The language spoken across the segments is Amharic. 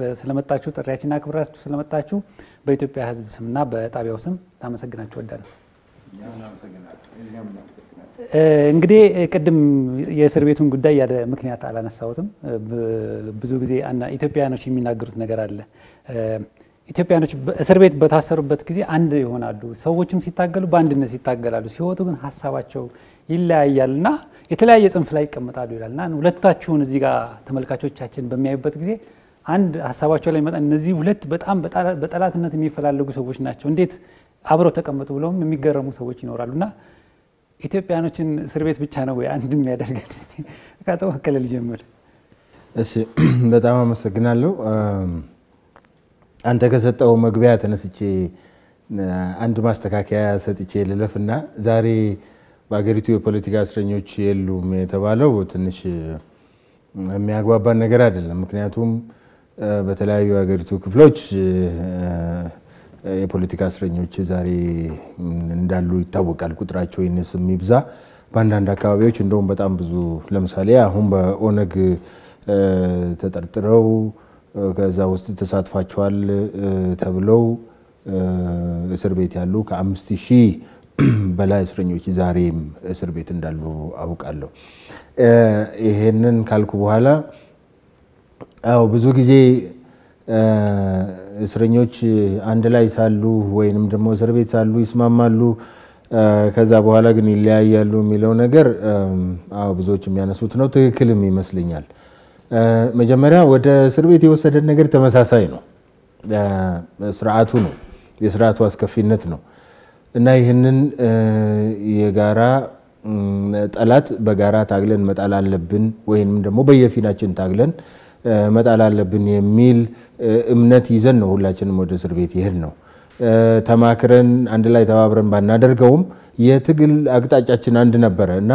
ስለመጣችሁ ጥሪያችን አክብራችሁ ስለመጣችሁ በኢትዮጵያ ሕዝብ ስምና በጣቢያው ስም ላመሰግናችሁ እወዳለሁ። እንግዲህ ቅድም የእስር ቤቱን ጉዳይ ያለ ምክንያት አላነሳሁትም። ብዙ ጊዜ ኢትዮጵያውያኖች የሚናገሩት ነገር አለ። ኢትዮጵያኖች እስር ቤት በታሰሩበት ጊዜ አንድ ይሆናሉ። ሰዎችም ሲታገሉ በአንድነት ይታገላሉ። ሲወጡ ግን ሀሳባቸው ይለያያል እና የተለያየ ጽንፍ ላይ ይቀመጣሉ ይላል እና ሁለታችሁን እዚህ ጋር ተመልካቾቻችን በሚያዩበት ጊዜ አንድ ሀሳባቸው ላይ መጣ እነዚህ ሁለት በጣም በጠላትነት የሚፈላለጉ ሰዎች ናቸው፣ እንዴት አብረው ተቀመጡ ብለውም የሚገረሙ ሰዎች ይኖራሉ እና ኢትዮጵያኖችን እስር ቤት ብቻ ነው ወይ አንድ የሚያደርገን? ከአቶ በቀለ ልጀምር። እሺ፣ በጣም አመሰግናለሁ። አንተ ከሰጠው መግቢያ ተነስቼ አንድ ማስተካከያ ሰጥቼ ልለፍና ዛሬ በሀገሪቱ የፖለቲካ እስረኞች የሉም የተባለው ትንሽ የሚያግባባን ነገር አይደለም። ምክንያቱም በተለያዩ የሀገሪቱ ክፍሎች የፖለቲካ እስረኞች ዛሬ እንዳሉ ይታወቃል። ቁጥራቸው ይነስም ይብዛ፣ በአንዳንድ አካባቢዎች እንደውም በጣም ብዙ ለምሳሌ አሁን በኦነግ ተጠርጥረው ከዛ ውስጥ ተሳትፋቸዋል ተብለው እስር ቤት ያሉ ከአምስት ሺህ በላይ እስረኞች ዛሬም እስር ቤት እንዳሉ አውቃለሁ። ይሄንን ካልኩ በኋላ አዎ ብዙ ጊዜ እስረኞች አንድ ላይ ሳሉ ወይንም ደግሞ እስር ቤት ሳሉ ይስማማሉ፣ ከዛ በኋላ ግን ይለያያሉ የሚለው ነገር አዎ ብዙዎች የሚያነሱት ነው። ትክክልም ይመስለኛል። መጀመሪያ ወደ እስር ቤት የወሰደን ነገር ተመሳሳይ ነው። ስርዓቱ ነው፣ የስርዓቱ አስከፊነት ነው እና ይህንን የጋራ ጠላት በጋራ ታግለን መጣል አለብን ወይም ደግሞ በየፊናችን ታግለን መጣል አለብን የሚል እምነት ይዘን ነው ሁላችንም ወደ እስር ቤት ይሄድ ነው። ተማክረን አንድ ላይ ተባብረን ባናደርገውም የትግል አቅጣጫችን አንድ ነበረ እና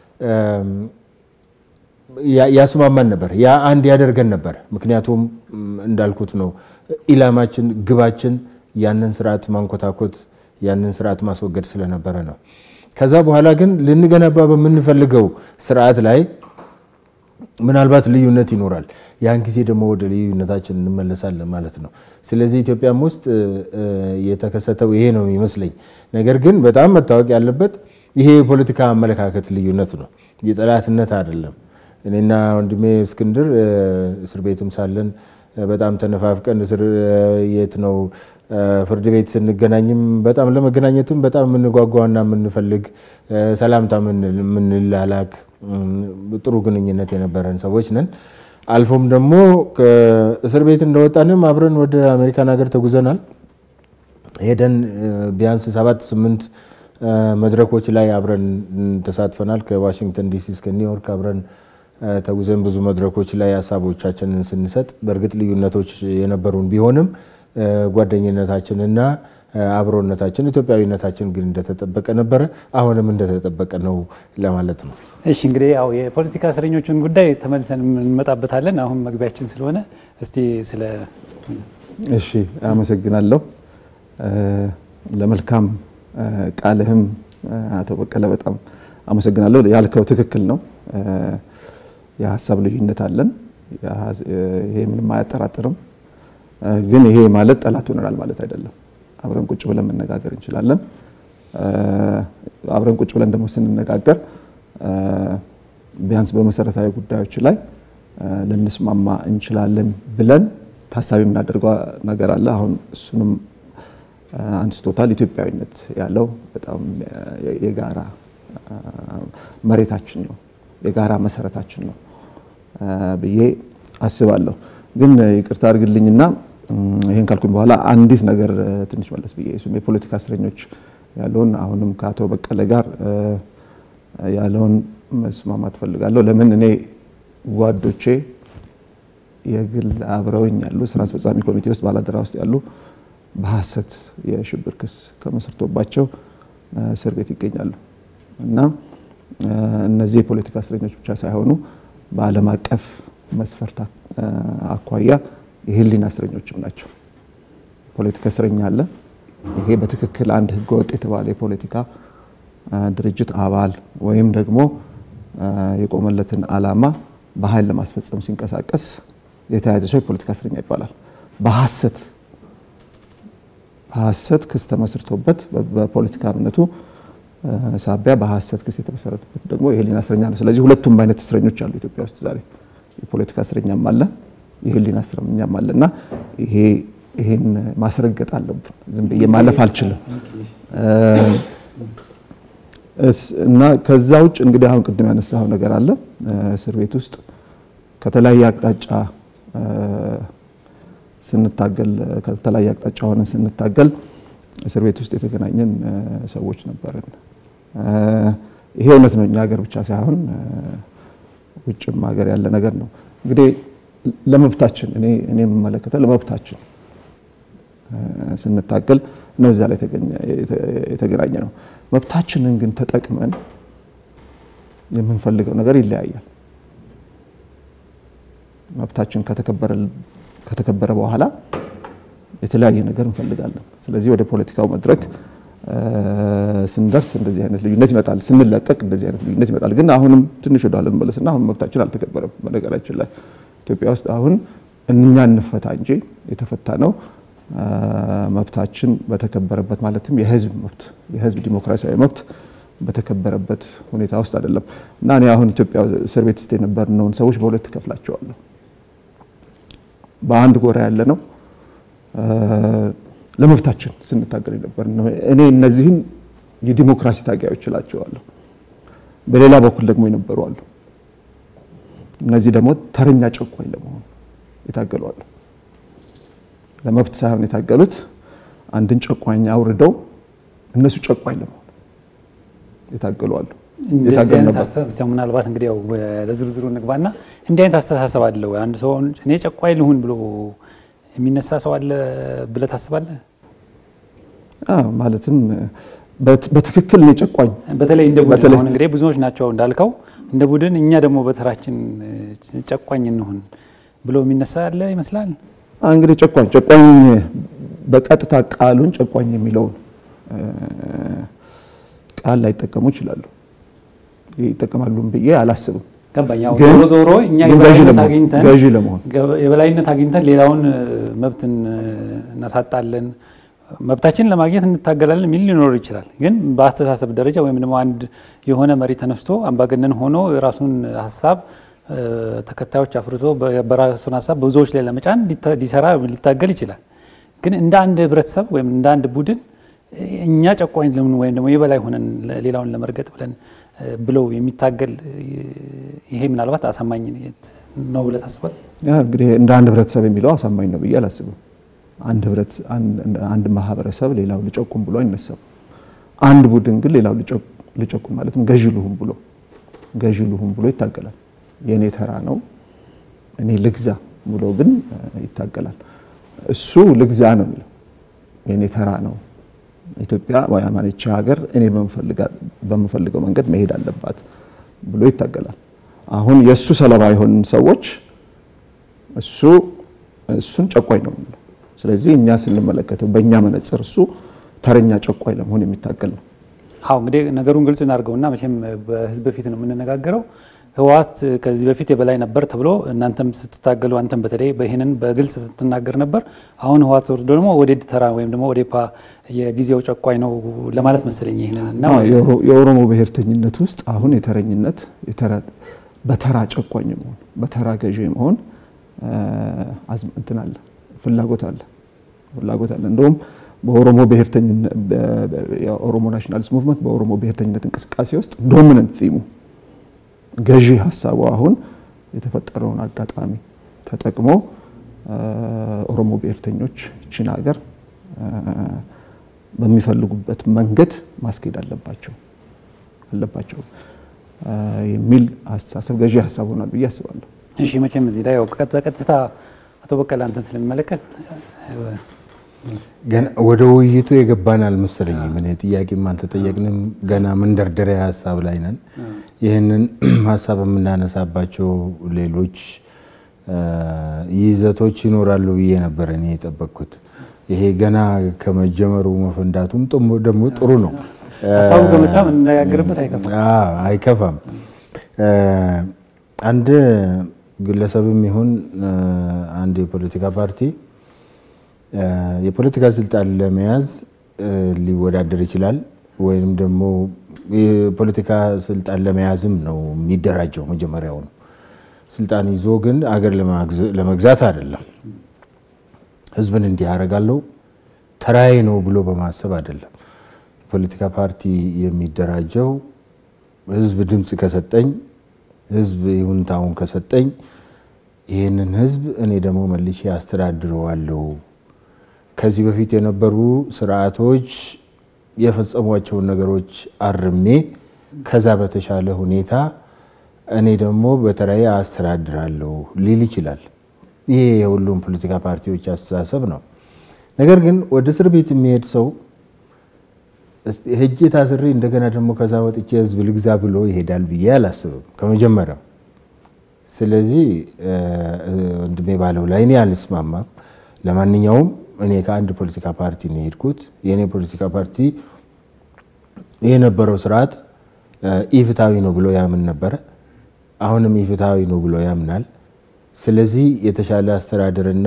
ያስማማን ነበር። ያ አንድ ያደርገን ነበር። ምክንያቱም እንዳልኩት ነው ኢላማችን፣ ግባችን ያንን ስርዓት ማንኮታኮት ያንን ስርዓት ማስወገድ ስለነበረ ነው። ከዛ በኋላ ግን ልንገነባ በምንፈልገው ስርዓት ላይ ምናልባት ልዩነት ይኖራል። ያን ጊዜ ደግሞ ወደ ልዩነታችን እንመለሳለን ማለት ነው። ስለዚህ ኢትዮጵያም ውስጥ የተከሰተው ይሄ ነው የሚመስለኝ። ነገር ግን በጣም መታወቅ ያለበት ይሄ የፖለቲካ አመለካከት ልዩነት ነው፣ የጠላትነት አይደለም። እኔና ወንድሜ እስክንድር እስር ቤትም ሳለን በጣም ተነፋፍቀን እስር የት ነው ፍርድ ቤት ስንገናኝም በጣም ለመገናኘትም በጣም የምንጓጓና የምንፈልግ ሰላምታ የምንላላክ ጥሩ ግንኙነት የነበረን ሰዎች ነን። አልፎም ደግሞ ከእስር ቤት እንደወጣንም አብረን ወደ አሜሪካን ሀገር ተጉዘናል። ሄደን ቢያንስ ሰባት ስምንት መድረኮች ላይ አብረን ተሳትፈናል። ከዋሽንግተን ዲሲ እስከ ኒውዮርክ አብረን ተጉዘን ብዙ መድረኮች ላይ ሀሳቦቻችንን ስንሰጥ በእርግጥ ልዩነቶች የነበሩን ቢሆንም ጓደኝነታችንና አብሮነታችን ኢትዮጵያዊነታችን ግን እንደተጠበቀ ነበረ። አሁንም እንደተጠበቀ ነው ለማለት ነው። እሺ እንግዲህ ያው የፖለቲካ እስረኞቹን ጉዳይ ተመልሰን እንመጣበታለን። አሁን መግቢያችን ስለሆነ እስቲ ስለ እሺ፣ አመሰግናለሁ ለመልካም ቃልህም አቶ በቀለ በጣም አመሰግናለሁ። ያልከው ትክክል ነው። የሀሳብ ልዩነት አለን። ይሄ ምንም አያጠራጥርም። ግን ይሄ ማለት ጠላት ሆነናል ማለት አይደለም። አብረን ቁጭ ብለን መነጋገር እንችላለን። አብረን ቁጭ ብለን ደግሞ ስንነጋገር ቢያንስ በመሰረታዊ ጉዳዮች ላይ ልንስማማ እንችላለን ብለን ታሳቢ የምናደርገው ነገር አለ። አሁን እሱንም አንስቶታል። ኢትዮጵያዊነት ያለው በጣም የጋራ መሬታችን ነው፣ የጋራ መሰረታችን ነው ብዬ አስባለሁ። ግን ይቅርታ አድርግልኝና ይህን ካልኩኝ በኋላ አንዲት ነገር ትንሽ መለስ ብዬ እሱም የፖለቲካ እስረኞች ያለውን አሁንም ከአቶ በቀለ ጋር ያለውን መስማማት ፈልጋለሁ። ለምን እኔ ጓዶቼ የግል አብረውኝ ያሉ ስራ አስፈጻሚ ኮሚቴ ውስጥ ባላደራ ውስጥ ያሉ በሀሰት የሽብር ክስ ተመስርቶባቸው እስር ቤት ይገኛሉ እና እነዚህ የፖለቲካ እስረኞች ብቻ ሳይሆኑ በዓለም አቀፍ መስፈርት አኳያ የህሊና እስረኞችም ናቸው። ፖለቲካ እስረኛ አለ። ይሄ በትክክል አንድ ህገወጥ የተባለ የፖለቲካ ድርጅት አባል ወይም ደግሞ የቆመለትን ዓላማ በኃይል ለማስፈጸም ሲንቀሳቀስ የተያዘ ሰው የፖለቲካ እስረኛ ይባላል። በሐሰት በሐሰት ክስ ተመስርቶበት በፖለቲካ እምነቱ ሳቢያ በሐሰት ክስ የተመሰረተበት ደግሞ የህሊና እስረኛ ነው። ስለዚህ ሁለቱም አይነት እስረኞች አሉ ኢትዮጵያ ውስጥ ዛሬ የፖለቲካ እስረኛም አለ፣ የህሊና እስረኛም አለ እና ይሄ ይሄን ማስረገጥ አለብን። ዝም ብዬ ማለፍ አልችልም። እና ከዛ ውጭ እንግዲህ አሁን ቅድም ያነሳው ነገር አለ። እስር ቤት ውስጥ ከተለያየ አቅጣጫ ስንታገል ከተለያየ አቅጣጫ ሆነን ስንታገል እስር ቤት ውስጥ የተገናኘን ሰዎች ነበርን። ይሄ እውነት ነው፣ እኛ ሀገር ብቻ ሳይሆን ውጭም ሀገር ያለ ነገር ነው። እንግዲህ ለመብታችን እኔ እኔ የምመለከተው ለመብታችን ስንታገል ነው እዛ ላይ የተገናኘ ነው። መብታችንን ግን ተጠቅመን የምንፈልገው ነገር ይለያያል። መብታችን ከተከበረ በኋላ የተለያየ ነገር እንፈልጋለን። ስለዚህ ወደ ፖለቲካው መድረክ ስንደርስ እንደዚህ አይነት ልዩነት ይመጣል። ስንለቀቅ እንደዚህ አይነት ልዩነት ይመጣል። ግን አሁንም ትንሽ ወደ ኋላ እንመለስና አሁን መብታችን አልተከበረም። በነገራችን ላይ ኢትዮጵያ ውስጥ አሁን እኛ እንፈታ እንጂ የተፈታ ነው መብታችን በተከበረበት ማለትም የህዝብ መብት የህዝብ ዲሞክራሲያዊ መብት በተከበረበት ሁኔታ ውስጥ አይደለም እና እኔ አሁን ኢትዮጵያ እስር ቤት ውስጥ የነበርነውን ሰዎች በሁለት እከፍላቸዋለሁ። በአንድ ጎራ ያለ ነው ለመብታችን ስንታገል የነበር ነው። እኔ እነዚህን የዲሞክራሲ ታጋዮች እላቸዋለሁ። በሌላ በኩል ደግሞ የነበሩ አሉ። እነዚህ ደግሞ ተረኛ ጨቋኝ ለመሆን የታገሉ አሉ። ለመብት ሳይሆን የታገሉት አንድን ጨቋኝ አውርደው እነሱ ጨቋኝ ለመሆን የታገሉ አሉ። እንደዚህ አይነት አስተሳሰብ ምናልባት እንግዲህ ያው ለዝርዝሩ እንግባና እንዲህ አይነት አስተሳሰብ አለ ወይ? አንድ ሰው እኔ ጨቋኝ ልሁን ብሎ የሚነሳ ሰው አለ ብለህ ታስባለህ? ማለትም በትክክል እኔ ጨቋኝ በተለይ እንደ ቡድን አሁን እንግዲህ ብዙዎች ናቸው እንዳልከው እንደ ቡድን እኛ ደግሞ በተራችን ጨቋኝ እንሁን ብሎ የሚነሳ ያለ ይመስላል። እንግዲህ ጨቋኝ ጨቋኝ በቀጥታ ቃሉን ጨቋኝ የሚለውን ቃል ላይጠቀሙ ይችላሉ። ይጠቀማሉም ብዬ አላስብም። ገባኝ። ዞሮ ዞሮ እኛ የበላይነት አግኝተን ገዢ ለመሆን የበላይነት አግኝተን ሌላውን መብትን እናሳጣለን፣ መብታችንን ለማግኘት እንታገላለን የሚል ሊኖር ይችላል። ግን በአስተሳሰብ ደረጃ ወይም ደግሞ አንድ የሆነ መሪ ተነስቶ አምባገነን ሆኖ የራሱን ሀሳብ ተከታዮች አፍርቶ በራሱን ሀሳብ ብዙዎች ላይ ለመጫን ሊሰራ ሊታገል ይችላል። ግን እንደ አንድ ህብረተሰብ ወይም እንደ አንድ ቡድን እኛ ጨቋኝ ለምን ወይም ደግሞ የበላይ ሆነን ሌላውን ለመርገጥ ብለን ብለው የሚታገል ይሄ ምናልባት አሳማኝ ነው ብለህ ታስባለህ? እንግዲህ እንደ አንድ ህብረተሰብ የሚለው አሳማኝ ነው ብዬ አላስብም። አንድ ማህበረሰብ ሌላው ልጨቁም ብሎ አይነሳም። አንድ ቡድን ግን ሌላው ልጨቁም ማለትም ገዢ ልሁን ብሎ ገዢ ልሁን ብሎ ይታገላል። የእኔ ተራ ነው እኔ ልግዛ ብሎ ግን ይታገላል። እሱ ልግዛ ነው የሚለው የእኔ ተራ ነው ኢትዮጵያ ማለች ሀገር እኔ በምፈልገው መንገድ መሄድ አለባት ብሎ ይታገላል። አሁን የእሱ ሰለባ የሆን ሰዎች እሱ እሱን ጨቋኝ ነው የምንለው። ስለዚህ እኛ ስንመለከተው በእኛ መነጽር እሱ ተረኛ ጨቋኝ ለመሆን የሚታገል ነው። አዎ እንግዲህ ነገሩን ግልጽ እናድርገውና መቼም በህዝብ በፊት ነው የምንነጋገረው። ህወሓት ከዚህ በፊት የበላይ ነበር ተብሎ እናንተም ስትታገሉ አንተም በተለይ ይህንን በግልጽ ስትናገር ነበር። አሁን ህወሓት ወርዶ ደግሞ ወደ ተራ ወይም ደግሞ ወደ ፓ የጊዜው ጨቋኝ ነው ለማለት መሰለኝ። ይህንን እና የኦሮሞ ብሔርተኝነት ውስጥ አሁን የተረኝነት በተራ ጨቋኝ መሆን በተራ ገዢ መሆን እንትን አለ ፍላጎት አለ ፍላጎት አለ። እንደውም በኦሮሞ ብሔርተኝነት የኦሮሞ ናሽናሊስት ሙቭመንት በኦሮሞ ብሔርተኝነት እንቅስቃሴ ውስጥ ዶሚነንት ቲሙ ገዢ ሀሳቡ አሁን የተፈጠረውን አጋጣሚ ተጠቅሞ ኦሮሞ ብሔርተኞች ይችን ሀገር በሚፈልጉበት መንገድ ማስኬድ አለባቸው አለባቸው የሚል አስተሳሰብ ገዢ ሀሳብ ሆኗል ብዬ አስባለሁ። እሺ መቼም እዚህ ላይ በቀጥታ አቶ በቀለ አንተን ስለሚመለከት ገና ወደ ውይይቱ የገባን አልመሰለኝም። እኔ ጥያቄም አልተጠየቅንም። ገና መንደርደሪያ ሀሳብ ላይ ነን። ይህንን ሀሳብ የምናነሳባቸው ሌሎች ይዘቶች ይኖራሉ ብዬ ነበር እኔ የጠበቅኩት። ይሄ ገና ከመጀመሩ መፈንዳቱም ደግሞ ጥሩ ነው። ሀሳቡ ከመጣ የምንነጋገርበት አይከፋም አይከፋም። አንድ ግለሰብም ይሁን አንድ የፖለቲካ ፓርቲ የፖለቲካ ስልጣን ለመያዝ ሊወዳደር ይችላል ወይም ደግሞ የፖለቲካ ስልጣን ለመያዝም ነው የሚደራጀው። መጀመሪያውኑ ስልጣን ይዞ ግን አገር ለመግዛት አይደለም። ህዝብን እንዲህ አደርጋለሁ ተራዬ ነው ብሎ በማሰብ አይደለም። የፖለቲካ ፓርቲ የሚደራጀው ህዝብ ድምፅ ከሰጠኝ፣ ህዝብ ይሁንታውን ከሰጠኝ ይህንን ህዝብ እኔ ደግሞ መልሼ አስተዳድረዋለሁ ከዚህ በፊት የነበሩ ስርዓቶች የፈጸሟቸውን ነገሮች አርሜ ከዛ በተሻለ ሁኔታ እኔ ደግሞ በተለይ አስተዳድራለሁ ሊል ይችላል። ይሄ የሁሉም ፖለቲካ ፓርቲዎች አስተሳሰብ ነው። ነገር ግን ወደ እስር ቤት የሚሄድ ሰው ሄጄ ታስሬ እንደገና ደግሞ ከዛ ወጥቼ ህዝብ ልግዛ ብሎ ይሄዳል ብዬ አላስብም ከመጀመሪያው። ስለዚህ ወንድሜ ባለው ላይ እኔ አልስማማም። ለማንኛውም እኔ ከአንድ ፖለቲካ ፓርቲ ነው የሄድኩት። የእኔ ፖለቲካ ፓርቲ የነበረው ስርዓት ኢፍትሐዊ ነው ብሎ ያምን ነበረ። አሁንም ኢፍትሐዊ ነው ብሎ ያምናል። ስለዚህ የተሻለ አስተዳደርና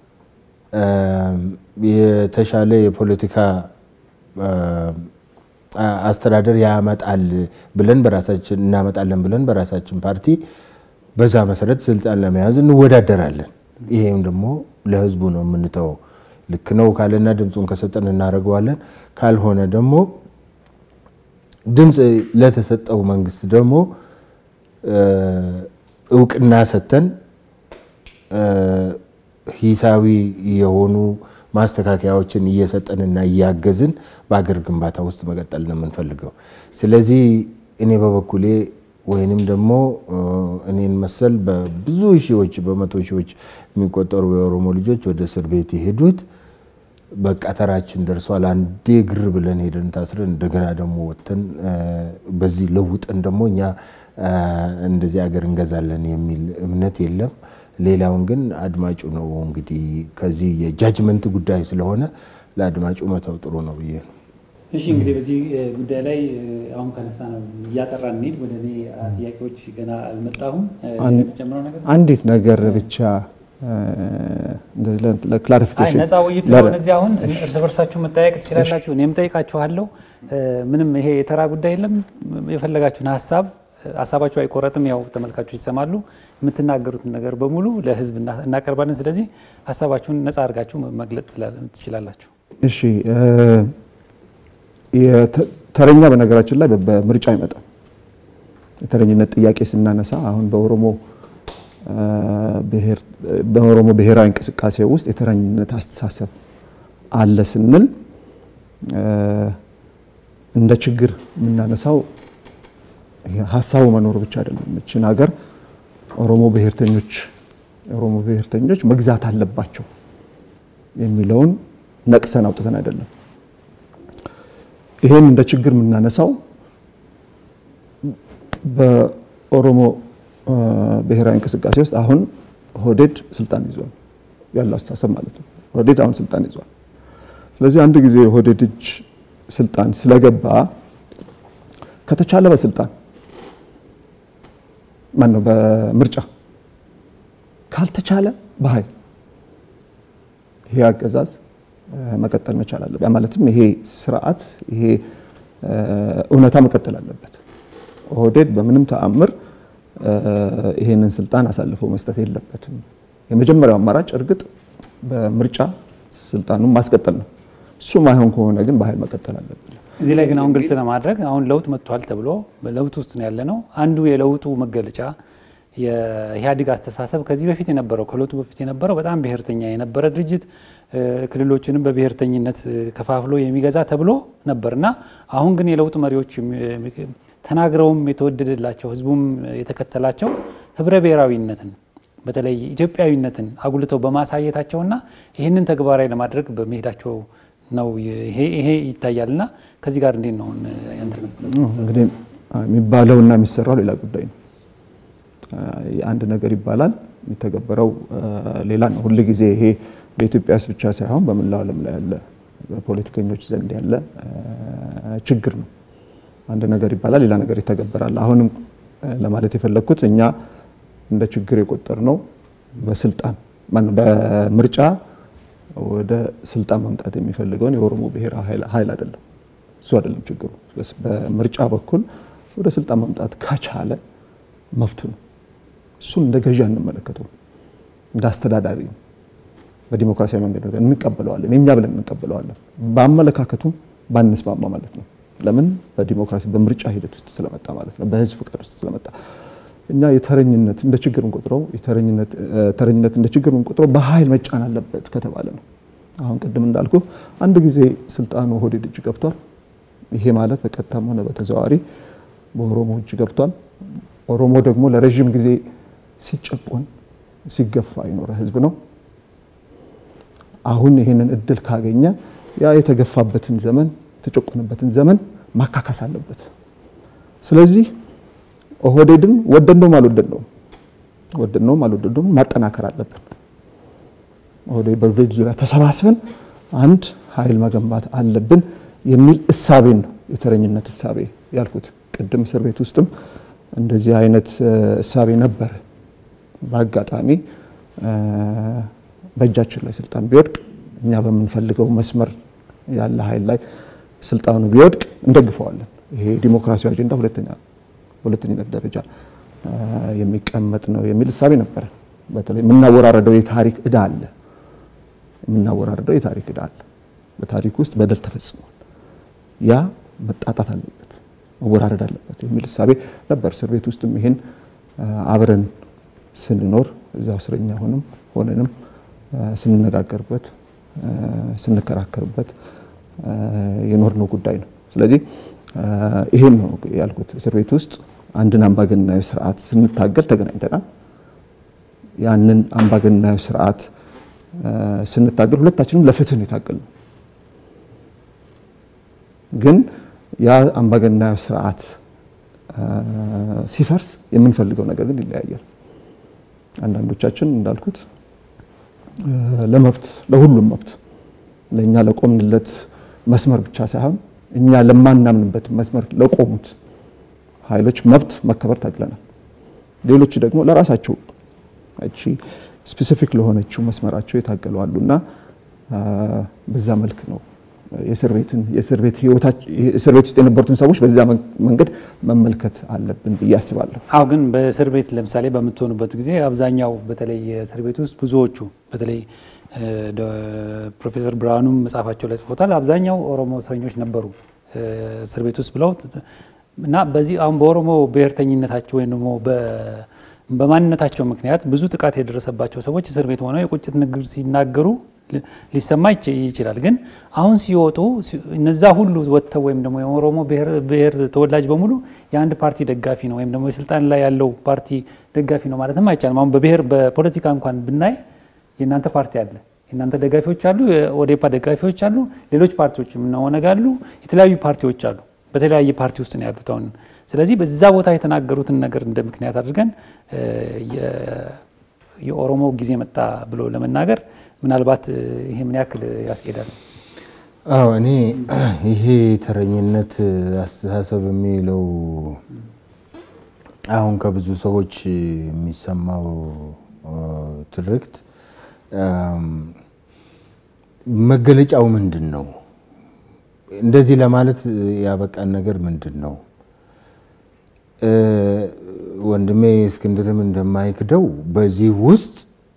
የተሻለ የፖለቲካ አስተዳደር ያመጣል ብለን በራሳችን እናመጣለን ብለን በራሳችን ፓርቲ በዛ መሰረት ስልጣን ለመያዝ እንወዳደራለን። ይሄም ደግሞ ለህዝቡ ነው የምንተወው። ልክ ነው ካለና ድምፁን ከሰጠን እናደርገዋለን። ካልሆነ ደግሞ ድምፅ ለተሰጠው መንግስት ደግሞ እውቅና ሰጥተን ሂሳዊ የሆኑ ማስተካከያዎችን እየሰጠንና እያገዝን በአገር ግንባታ ውስጥ መቀጠል ነው የምንፈልገው። ስለዚህ እኔ በበኩሌ ወይንም ደግሞ እኔን መሰል በብዙ ሺዎች በመቶ ሺዎች የሚቆጠሩ የኦሮሞ ልጆች ወደ እስር ቤት የሄዱት በቃ ተራችን ደርሷል፣ አንዴ ግር ብለን ሄደን ታስረን እንደገና ደግሞ ወጥተን በዚህ ለውጠን ደግሞ እኛ እንደዚህ አገር እንገዛለን የሚል እምነት የለም። ሌላውን ግን አድማጩ ነው እንግዲህ ከዚህ የጃጅመንት ጉዳይ ስለሆነ ለአድማጩ መተው ጥሩ ነው ብዬ ነው። እሺ እንግዲህ በዚህ ጉዳይ ላይ አሁን ከነሳ ነው እያጠራ እንሂድ። ወደ እኔ ጥያቄዎች ገና አልመጣሁም። ጨምረው ነገር አንዲት ነገር ብቻ ለክላሪፊኬሽን ነፃ ውይይት ስለሆነ እዚህ አሁን እርስ በርሳችሁ መጠያየቅ ትችላላችሁ። እኔም ጠይቃችኋለሁ። ምንም ይሄ የተራ ጉዳይ የለም። የፈለጋችሁን ሀሳብ ሀሳባችሁ አይቆረጥም። ያው ተመልካቾች ይሰማሉ። የምትናገሩትን ነገር በሙሉ ለህዝብ እናቀርባለን። ስለዚህ ሀሳባችሁን ነፃ አድርጋችሁ መግለጽ ትችላላችሁ። እሺ ተረኛ በነገራችን ላይ በምርጫ አይመጣም። የተረኝነት ጥያቄ ስናነሳ አሁን በኦሮሞ በኦሮሞ ብሔራዊ እንቅስቃሴ ውስጥ የተረኝነት አስተሳሰብ አለ ስንል እንደ ችግር የምናነሳው ሀሳቡ መኖሩ ብቻ አይደለም። እችን ሀገር ኦሮሞ ብሔርተኞች የኦሮሞ ብሔርተኞች መግዛት አለባቸው የሚለውን ነቅሰን አውጥተን አይደለም። ይሄን እንደ ችግር የምናነሳው በኦሮሞ ብሔራዊ እንቅስቃሴ ውስጥ አሁን ኦህዴድ ስልጣን ይዟል ያለው አስተሳሰብ ማለት ነው። ኦህዴድ አሁን ስልጣን ይዟል። ስለዚህ አንድ ጊዜ ኦህዴድ እጅ ስልጣን ስለገባ ከተቻለ በስልጣን ማን ነው በምርጫ ካልተቻለ በኃይል ይሄ አገዛዝ መቀጠል መቻል አለበት። ማለትም ይሄ ስርዓት ይሄ እውነታ መቀጠል አለበት። ኦህዴድ በምንም ተአምር ይሄንን ስልጣን አሳልፎ መስጠት የለበትም። የመጀመሪያው አማራጭ እርግጥ በምርጫ ስልጣኑን ማስቀጠል ነው። እሱ ማይሆን ከሆነ ግን በኃይል መቀጠል አለብን። እዚህ ላይ ግን አሁን ግልጽ ለማድረግ አሁን ለውጥ መጥቷል ተብሎ በለውጥ ውስጥ ነው ያለ ነው። አንዱ የለውጡ መገለጫ የኢህአዴግ አስተሳሰብ ከዚህ በፊት የነበረው ከለውጡ በፊት የነበረው በጣም ብሔርተኛ የነበረ ድርጅት ክልሎችንም በብሔርተኝነት ከፋፍሎ የሚገዛ ተብሎ ነበር እና አሁን ግን የለውጥ መሪዎች ተናግረውም የተወደደላቸው ህዝቡም የተከተላቸው ህብረ ብሔራዊነትን በተለይ ኢትዮጵያዊነትን አጉልተው በማሳየታቸውና ይህንን ተግባራዊ ለማድረግ በመሄዳቸው ነው ይሄ ይታያልና ከዚህ ጋር እንዴት ነው ያንተ እንግዲህ የሚባለውና የሚሰራው ሌላ ጉዳይ ነው። አንድ ነገር ይባላል፣ የሚተገበረው ሌላ ነው። ሁል ጊዜ ይሄ በኢትዮጵያ ውስጥ ብቻ ሳይሆን በመላው ዓለም ላይ ያለ በፖለቲከኞች ዘንድ ያለ ችግር ነው። አንድ ነገር ይባላል፣ ሌላ ነገር ይተገበራል። አሁንም ለማለት የፈለግኩት እኛ እንደ ችግር የቆጠር ነው በስልጣን ማነው በምርጫ ወደ ስልጣን መምጣት የሚፈልገውን የኦሮሞ ብሔራዊ ኃይል አይደለም። እሱ አይደለም ችግሩ። በምርጫ በኩል ወደ ስልጣን መምጣት ከቻለ መብቱ ነው። እሱን እንደ ገዢ አንመለከተው፣ እንደ አስተዳዳሪ ነው። በዲሞክራሲያዊ መንገድ እንቀበለዋለን፣ የኛ ብለን እንቀበለዋለን። በአመለካከቱም ባንስማማ ማለት ነው። ለምን? በዲሞክራሲ በምርጫ ሂደት ውስጥ ስለመጣ ማለት ነው። በህዝብ ፍቃድ ውስጥ ስለመጣ እኛ የተረኝነት እንደ ችግር እንቆጥረው ተረኝነት እንደ ችግር እንቆጥረው በኃይል መጫን አለበት ከተባለ ነው። አሁን ቅድም እንዳልኩ አንድ ጊዜ ስልጣኑ ኦህዴድ እጅ ገብቷል። ይሄ ማለት በቀጥታም ሆነ በተዘዋዋሪ በኦሮሞ እጅ ገብቷል። ኦሮሞ ደግሞ ለረዥም ጊዜ ሲጨቆን ሲገፋ የኖረ ህዝብ ነው። አሁን ይህንን እድል ካገኘ ያ የተገፋበትን ዘመን የተጨቆነበትን ዘመን ማካካስ አለበት። ስለዚህ ኦህዴድን ወደድነውም አልወደድነውም ወደድነውም አልወደድነውም ማጠናከር አለብን። ኦህዴድ በኦህዴድ ዙሪያ ተሰባስበን አንድ ኃይል መገንባት አለብን የሚል እሳቤን ነው የተረኝነት እሳቤ ያልኩት። ቅድም እስር ቤት ውስጥም እንደዚህ አይነት እሳቤ ነበር። በአጋጣሚ በእጃችን ላይ ስልጣን ቢወድቅ እኛ በምንፈልገው መስመር ያለ ኃይል ላይ ስልጣኑ ቢወድቅ እንደግፈዋለን። ይሄ ዲሞክራሲያዊ አጀንዳ ሁለተኛ በሁለተኝነት ደረጃ የሚቀመጥ ነው የሚል እሳቤ ነበረ። በተለይ የምናወራረደው የታሪክ እዳ አለ የምናወራረደው የታሪክ እዳ አለ። በታሪክ ውስጥ በደል ተፈጽሟል። ያ መጣጣት አለበት፣ መወራረድ አለበት የሚል እሳቤ ነበር። እስር ቤት ውስጥም ይሄን አብረን ስንኖር እዛው እስረኛ ሆንም ሆነንም ስንነጋገርበት ስንከራከርበት የኖርነው ጉዳይ ነው። ስለዚህ ይሄን ነው ያልኩት። እስር ቤት ውስጥ አንድን አምባገነናዊ ስርዓት ስንታገል ተገናኝተናል። ያንን አምባገነናዊ ስርዓት ስንታገል ሁለታችንም ለፍትህ ነው የታገልነው። ግን ያ አምባገነናዊ ስርዓት ሲፈርስ የምንፈልገው ነገር ግን ይለያያል። አንዳንዶቻችን እንዳልኩት ለመብት ለሁሉም መብት ለእኛ ለቆምንለት መስመር ብቻ ሳይሆን እኛ ለማናምንበት መስመር ለቆሙት ኃይሎች መብት መከበር ታግለናል። ሌሎች ደግሞ ለራሳቸው እቺ ስፔሲፊክ ለሆነችው መስመራቸው የታገሉ አሉና በዛ መልክ ነው የእስር ቤትን የእስር ቤት ህይወታችን እስር ቤት ውስጥ የነበሩትን ሰዎች በዛ መንገድ መመልከት አለብን ብዬ አስባለሁ። አሁ ግን በእስር ቤት ለምሳሌ በምትሆኑበት ጊዜ አብዛኛው በተለይ የእስር ቤት ውስጥ ብዙዎቹ በተለይ ፕሮፌሰር ብርሃኑም መጽሐፋቸው ላይ ጽፎታል። አብዛኛው ኦሮሞ እስረኞች ነበሩ እስር ቤት ውስጥ ብለው እና በዚህ አሁን በኦሮሞ ብሔርተኝነታቸው ወይም ደግሞ በማንነታቸው ምክንያት ብዙ ጥቃት የደረሰባቸው ሰዎች እስር ቤት ሆነው የቁጭት ንግግር ሲናገሩ ሊሰማ ይችላል። ግን አሁን ሲወጡ እነዛ ሁሉ ወጥተው ወይም ደግሞ የኦሮሞ ብሔር ተወላጅ በሙሉ የአንድ ፓርቲ ደጋፊ ነው ወይም ደግሞ የስልጣን ላይ ያለው ፓርቲ ደጋፊ ነው ማለትም አይቻልም። አሁን በብሔር በፖለቲካ እንኳን ብናይ የእናንተ ፓርቲ አለ፣ የእናንተ ደጋፊዎች አሉ፣ የኦዴፓ ደጋፊዎች አሉ፣ ሌሎች ፓርቲዎች ኦነግ አሉ፣ የተለያዩ ፓርቲዎች አሉ። በተለያየ ፓርቲ ውስጥ ነው ያሉት አሁን። ስለዚህ በዛ ቦታ የተናገሩትን ነገር እንደ ምክንያት አድርገን የኦሮሞ ጊዜ መጣ ብሎ ለመናገር ምናልባት ይሄ ምን ያክል ያስኬዳል? አዎ እኔ ይሄ ተረኝነት አስተሳሰብ የሚለው አሁን ከብዙ ሰዎች የሚሰማው ትርክት መገለጫው ምንድን ነው? እንደዚህ ለማለት ያበቃን ነገር ምንድን ነው? ወንድሜ እስክንድርም እንደማይክደው በዚህ ውስጥ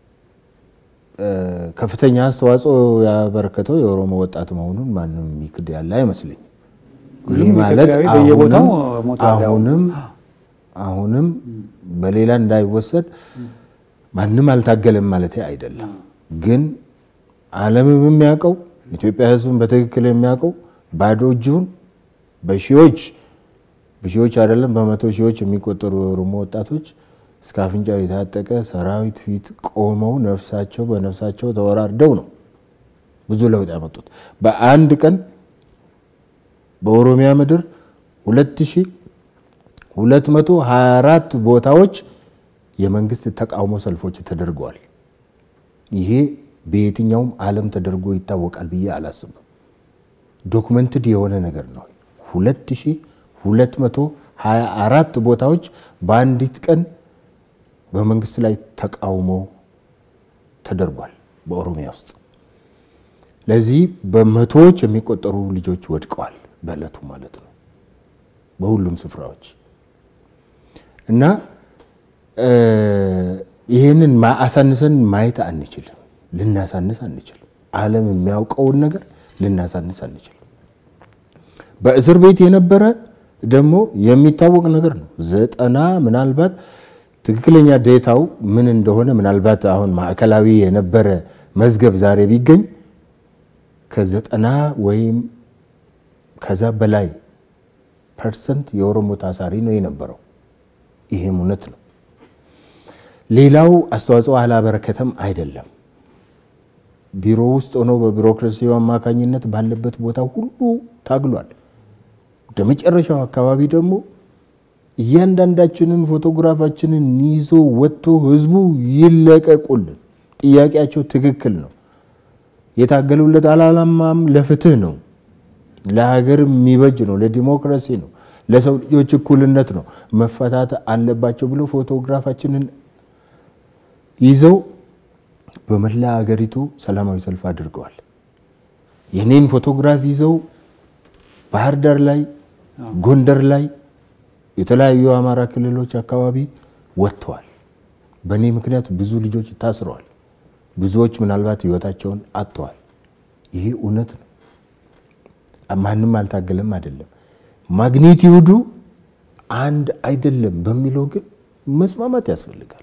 ከፍተኛ አስተዋጽኦ ያበረከተው የኦሮሞ ወጣት መሆኑን ማንም የሚክድ ያለ አይመስለኝም። ይህ ማለት አሁንም አሁንም በሌላ እንዳይወሰድ ማንም አልታገለም ማለት አይደለም። ግን ዓለምም የሚያውቀው ኢትዮጵያ ሕዝብም በትክክል የሚያውቀው ባዶ እጁን በሺዎች በሺዎች አይደለም በመቶ ሺዎች የሚቆጠሩ የኦሮሞ ወጣቶች እስከ አፍንጫው የታጠቀ ሰራዊት ፊት ቆመው ነፍሳቸው በነፍሳቸው ተወራርደው ነው ብዙ ለውጥ ያመጡት። በአንድ ቀን በኦሮሚያ ምድር 2224 ቦታዎች የመንግስት ተቃውሞ ሰልፎች ተደርገዋል። ይሄ በየትኛውም ዓለም ተደርጎ ይታወቃል ብዬ አላስብም። ዶክመንትድ የሆነ ነገር ነው። 2224 ቦታዎች በአንዲት ቀን በመንግስት ላይ ተቃውሞ ተደርጓል በኦሮሚያ ውስጥ። ለዚህ በመቶዎች የሚቆጠሩ ልጆች ወድቀዋል በእለቱ ማለት ነው በሁሉም ስፍራዎች እና ይህንን አሳንሰን ማየት አንችልም፣ ልናሳንስ አንችልም። ዓለም የሚያውቀውን ነገር ልናሳንስ አንችልም። በእስር ቤት የነበረ ደግሞ የሚታወቅ ነገር ነው። ዘጠና ምናልባት ትክክለኛ ዴታው ምን እንደሆነ ምናልባት አሁን ማዕከላዊ የነበረ መዝገብ ዛሬ ቢገኝ ከዘጠና ወይም ከዛ በላይ ፐርሰንት የኦሮሞ ታሳሪ ነው የነበረው። ይሄም እውነት ነው። ሌላው አስተዋጽኦ አላበረከተም አይደለም። ቢሮ ውስጥ ሆኖ በቢሮክራሲው አማካኝነት ባለበት ቦታ ሁሉ ታግሏል። ወደ መጨረሻው አካባቢ ደግሞ እያንዳንዳችንን ፎቶግራፋችንን ይዞ ወጥቶ ህዝቡ ይለቀቁልን፣ ጥያቄያቸው ትክክል ነው፣ የታገሉለት አላማም ለፍትህ ነው፣ ለሀገር የሚበጅ ነው፣ ለዲሞክራሲ ነው፣ ለሰው ልጆች እኩልነት ነው፣ መፈታት አለባቸው ብሎ ፎቶግራፋችንን ይዘው በመላ ሀገሪቱ ሰላማዊ ሰልፍ አድርገዋል። የኔን ፎቶግራፍ ይዘው ባህር ዳር ላይ፣ ጎንደር ላይ፣ የተለያዩ የአማራ ክልሎች አካባቢ ወጥተዋል። በእኔ ምክንያት ብዙ ልጆች ታስረዋል። ብዙዎች ምናልባት ህይወታቸውን አጥተዋል። ይሄ እውነት ነው። ማንም አልታገለም አይደለም። ማግኒቲዩዱ አንድ አይደለም በሚለው ግን መስማማት ያስፈልጋል።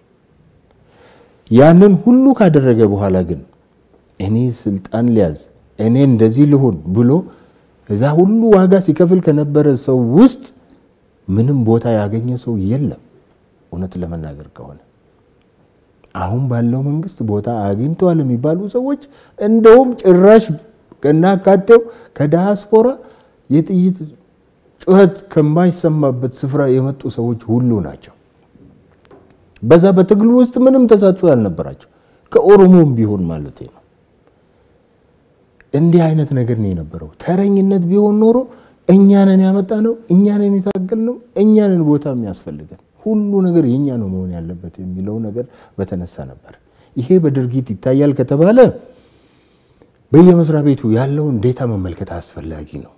ያንን ሁሉ ካደረገ በኋላ ግን እኔ ስልጣን ሊያዝ እኔ እንደዚህ ልሆን ብሎ እዛ ሁሉ ዋጋ ሲከፍል ከነበረ ሰው ውስጥ ምንም ቦታ ያገኘ ሰው የለም። እውነት ለመናገር ከሆነ አሁን ባለው መንግስት ቦታ አግኝተዋል የሚባሉ ሰዎች እንደውም ጭራሽ ከናካቴው ከዳያስፖራ የጥይት ጩኸት ከማይሰማበት ስፍራ የመጡ ሰዎች ሁሉ ናቸው። በዛ በትግሉ ውስጥ ምንም ተሳትፎ ያልነበራቸው ከኦሮሞም ቢሆን ማለት ነው። እንዲህ አይነት ነገር ነው የነበረው። ተረኝነት ቢሆን ኖሮ እኛንን ያመጣ ነው፣ እኛንን የታገል ነው፣ እኛንን ቦታ የሚያስፈልገን ሁሉ ነገር የኛ ነው መሆን ያለበት የሚለው ነገር በተነሳ ነበር። ይሄ በድርጊት ይታያል ከተባለ በየመስሪያ ቤቱ ያለውን ዴታ መመልከት አስፈላጊ ነው።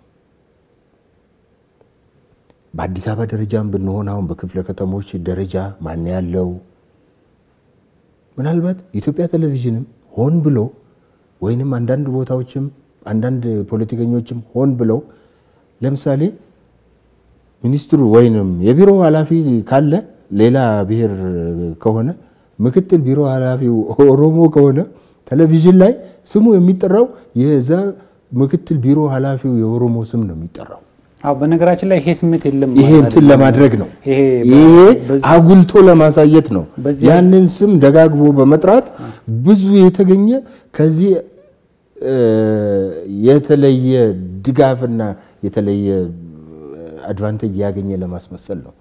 በአዲስ አበባ ደረጃም ብንሆን አሁን በክፍለ ከተሞች ደረጃ ማን ያለው ምናልባት የኢትዮጵያ ቴሌቪዥንም ሆን ብሎ ወይንም አንዳንድ ቦታዎችም አንዳንድ ፖለቲከኞችም ሆን ብለው ለምሳሌ ሚኒስትሩ ወይንም የቢሮ ኃላፊ ካለ ሌላ ብሔር ከሆነ ምክትል ቢሮ ኃላፊው ኦሮሞ ከሆነ ቴሌቪዥን ላይ ስሙ የሚጠራው የዛ ምክትል ቢሮ ኃላፊው የኦሮሞ ስም ነው የሚጠራው። አዎ በነገራችን ላይ ይሄ ስሜት የለም ይሄ እንትን ለማድረግ ነው። ይሄ ይሄ በዚህ- አጉልቶ ለማሳየት ነው። በዚህ- ያንን ስም ደጋግሞ በመጥራት ብዙ የተገኘ ከዚህ እ፣ የተለየ ድጋፍና የተለየ አድቫንቴጅ ያገኘ ለማስመሰል ነው።